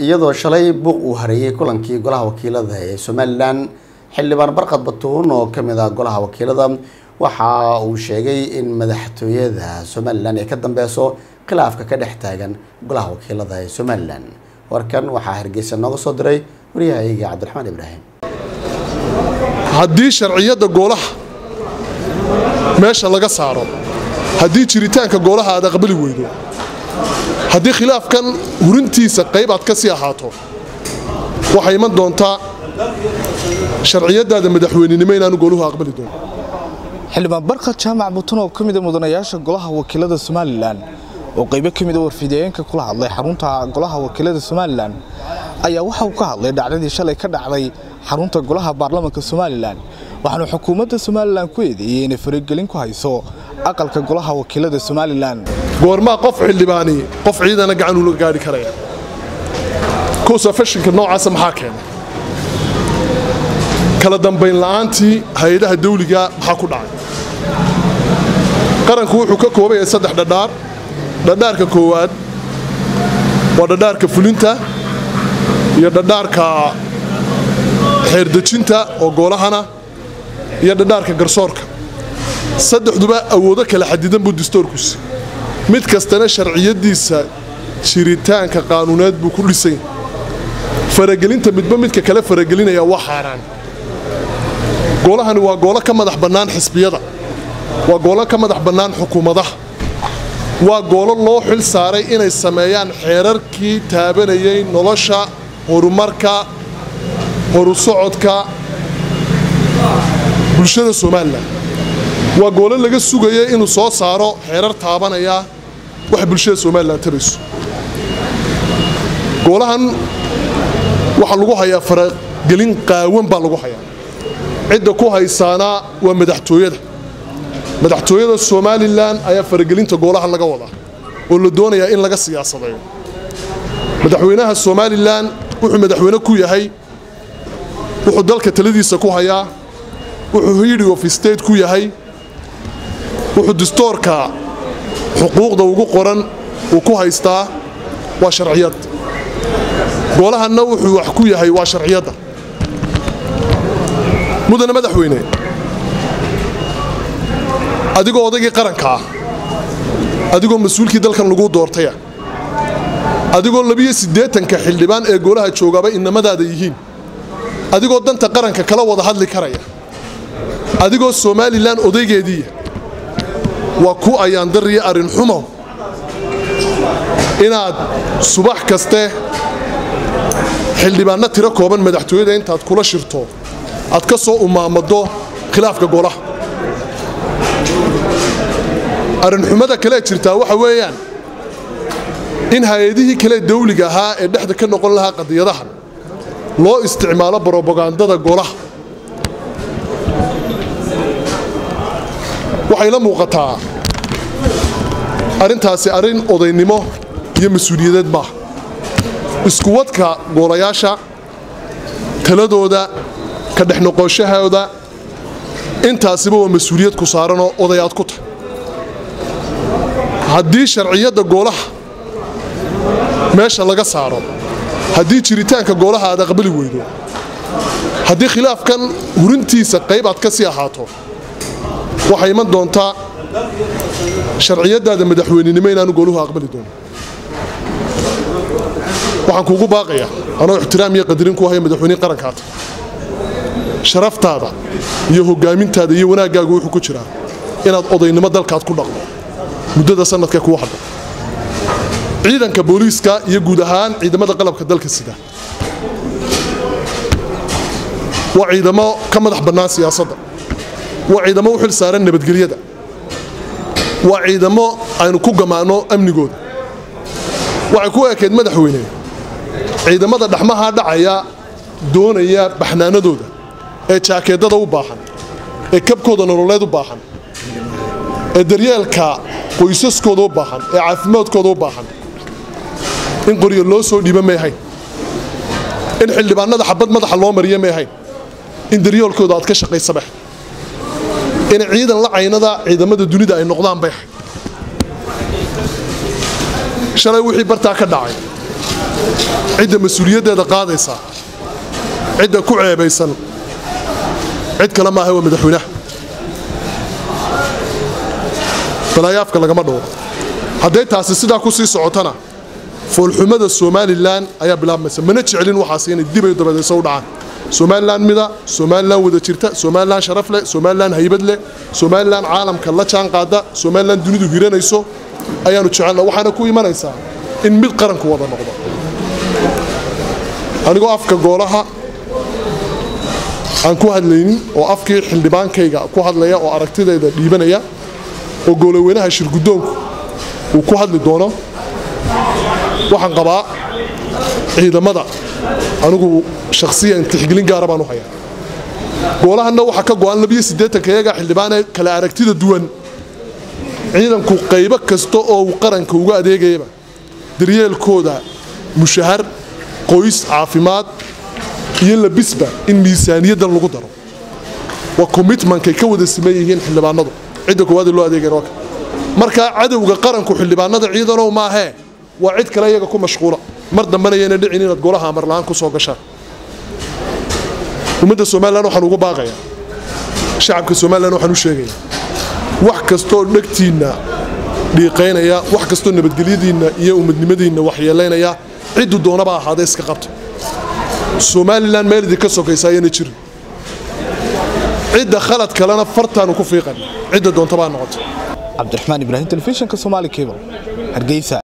iyadoo shalay buuq uu hareeyey kulankii golaha wakiilada ee somalilan xildhibaan barqad batuun oo kamid ah golaha wakiilada waxa uu sheegay in madaxtooyada somalilan ay ka dambeyso khilaafka ka dhex taagan golaha wakiilada ee somalilan warkan waxaa hargeysa nooga soo diray waryahayaga cabdiraxmaan ibraahim haddii sharciyadda goolaha meesha laga saaro haddii jiritaanka goolaha aad aqbali weydo haddii khilaafkan hurintiisa qayb aad ka sii ahaato waxay iman doontaa sharciyadaada madaxweynenimo inaanu gooluhu aqbali doono xildhibaan barkad jaamac butun oo ka mida mudanayaasha golaha wakiilada somalilan oo qaybo ka mida warfidayeenka kula hadlay xarunta golaha wakiilada somalilan ayaa waxa uu ka hadlay dhacdadii shalay ka dhacday xarunta golaha baarlamaanka somalilan waxaanu xukuumadda somalilan ku eedeeyey inay faragelin ku hayso aqalka golaha wakiilada somalilan goormaa qof xildhibaani qof ciidana gacan ula gaari karaya kuusa fashinka noocaasa maxaa keenay kala dambayn la'aantii hay-adaha dawliga maxaa ku dhacay qaranku wuxuu ka kooban yahay saddex dhadhaar dhadhaarka koowaad waa dhadhaarka fulinta iyo dhadhaarka xeerdejinta oo goolahana iyo dhadhaarka garsoorka saddexduba awoodo kala xadidan buu dastoorkusi mid kastana sharciyadiisa jiritaanka qaanuuneed buu ku dhisay faragelinta midba midka kale faragelinaya waa xaaraan goolahani waa goolo ka madax bannaan xisbiyada waa goolo ka madax bannaan xukuumadaha waa goolo loo xil saaray inay sameeyaan xeerarkii taabanayay nolosha horumarka horu socodka bulshada somalilan waa goolo laga sugaya inuu soo saaro xeerar taabanaya waxa bulshada somalilan tabayso goolahan waxaa lagu hayaa faragelin qaawan baa lagu hayaa cidda ku haysaana waa madaxtooyada madaxtooyada somalilan ayaa faragelinta goolahan laga wadaa oo la doonayaa in laga siyaasadayo madaxweynaha somalilan wuxuu madaxweyne ku yahay wuxuu dalka taladiisa ku hayaa wuxuu hidi of state ku yahay wuxuu dastoorka xuquuqda ugu qoran uu ku haystaa waa sharciyad goolahanna wuxuu wax ku yahay waa sharciyadda mudane madaxweyne adigoo odaygii qaranka ah adigoo mas-uulkii dalkan laguu doortaya adigoo labiyo siddeetanka xildhibaan ee goolaha joogaaba inamadaada yihiin adigoo danta qaranka kala wada hadli karaya adigoo somalilan odaygeediiya waa ku ayaandariya arrinxumo inaad subax kaste xildhibaanno tiro kooban madaxtooyada intaad kula shirto aad ka soo umaamado khilaafka golaha arrinxumada kalee jirtaa waxa weeyaan in hay-adihii kale dawliga ahaa ee dhexda ka noqon lahaa qadiyadahan loo isticmaalo brobagandada golaha waxay la muuqataa arrintaasi arrin odaynimo iyo mas-uuliyadeed maaha iskuwadka goolayaasha taladooda ka dhex noqoshahooda intaasiba waa mas-uuliyad ku saaranoo odayaad ku tahy haddii sharciyadda goolaha meesha laga saaro haddii jiritaanka goolaha aad aqbali weydo haddii khilaafkan hurintiisa qayb aad ka sii ahaato waxay iman doontaa sharciyadaada madaxweynenimo inaanu gooluhu aqbali doono waxaan kuugu baaqayaa anoo ixtiraam iyo qadarin ku haya madaxweynihii qarankaata sharaftaada iyo hogaamintaada iyo wanaaggaagu wuxuu ku jiraa inaad odaynimo dalkaad ku dhaqdo muddada sanadka kuu hadha ciidanka booliiska iyo guud ahaan ciidamada qalabka dalka sida waa ciidamo ka madax bannaan siyaasadda waa ciidamo u xil saaran nabadgelyada waa ciidamo aynu ku gamaanno amnigooda waxay ku ekeyd madaxweyne ciidamada dhaxmahaa dhacaya doonaya baxnaanadooda ee jaakeedada u baahan ee kabkooda nololeed u baahan ee daryeelka qoysaskooda u baahan ee caafimaadkooda u baahan in qoryo loo soo dhiiba may ahayn in xildhibaanada xabad madaxa loo mariya may ahayn in daryoolkooda aad ka shaqaysabax in ciidan la caynada ciidamada dunida ay noqdaan bay ahayd shalay wixii bartaa ka dhacay cidda mas-uuliyaddeeda qaadaysa cidda ku ceebaysan cid kale maaha waa madaxweynaha balaayaafka lagama dhowro hadday taasi sidaa ku sii socotana foolxumada somalilan ayaa bilaabmaysa mana jeclin waxaas inay dibay dabadayso u dhacaan somalilan mida somalilan wada jirta somalilan sharaf leh somalilan haybad leh somalilan caalamka la jaan qaada somalilan dunidu hiranayso ayaanu jecelna waxaana ku imanaysaa in mid qaranku wada noqdo anigoo afka goolaha aan ku hadlaynin oo afkii xildhibaankayga ku hadlaya oo aragtidayda dhiibanaya oo goolaweynaha shirguddoonku uu ku hadli doono waxaan qabaa ciidamada anigu shakhsiyan tixgelin gaara baan u hayaa goolahanna waxaa ka go'an labiyo siddeetanka iyagaa xildhibaanee kale aragtida duwan ciidanku qaybo kasta oo uu qaranka uga adeegayaba daryeelkooda mushahar qoys caafimaad iyo labisba in miisaaniyaddan lagu daro waa commitmentkay ka wada siman yihiin xildhibaanadu cidda koowaad loo adeegaya waa markaa cadowga qaranku xildhibaanada ciidanow maahee waa cid kale iyaga ku mashquula mar dambena yayna dhicin inaad golaha amar la'aan ku soo gashaan ummadda somalilan waxaan ugu baaqayaa shacabka somalilan waxaan u sheegayaa wax kastoo dhegtiinna dhiiqaynaya wax kastoo nabadgelyadiinna iyo ummadnimadiinna waxyeelaynaya ciddu doonaba ahaada iska qabta somalilan meel idinka sokaysa ayana jirin cidda khalad kalena fartaanu ku fiiqan cidda doontabaa noqota cabdiraxmaan ibraahim telefishinka somaali cable hargeysa